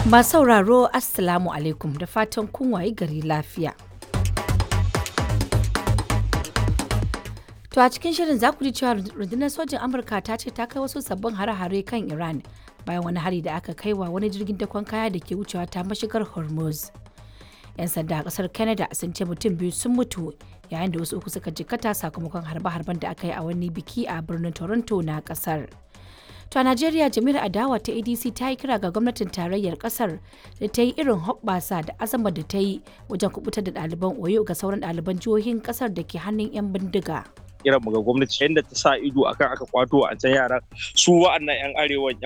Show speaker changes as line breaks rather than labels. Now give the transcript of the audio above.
Ba sauraro Assalamu alaikum da fatan kun waye gari lafiya. To a cikin shirin za ku ji cewa rundunar sojin Amurka ta ce ta kai wasu sabbin hare-hare kan Iran bayan wani hari da aka kai wa wani jirgin dakon kaya da ke wucewa ta mashigar Hormuz. 'Yan sanda a kasar Canada sun ce mutum biyu sun mutu yayin da wasu uku suka jikkata sakamakon harbe-harben da aka yi a wani biki a birnin Toronto na kasar. To a Najeriya jami'ar adawa ta ADC ta yi kira ga gwamnatin tarayyar kasar da ta yi irin hoɓɓasa da azama da ta yi wajen kubutar da ɗaliban Oyo ga sauran ɗaliban jihohin kasar da ke hannun 'yan bindiga.
kiran mu ga gwamnati yadda ta sa ido akan aka kwato a can yaran su wa'annan yan arewa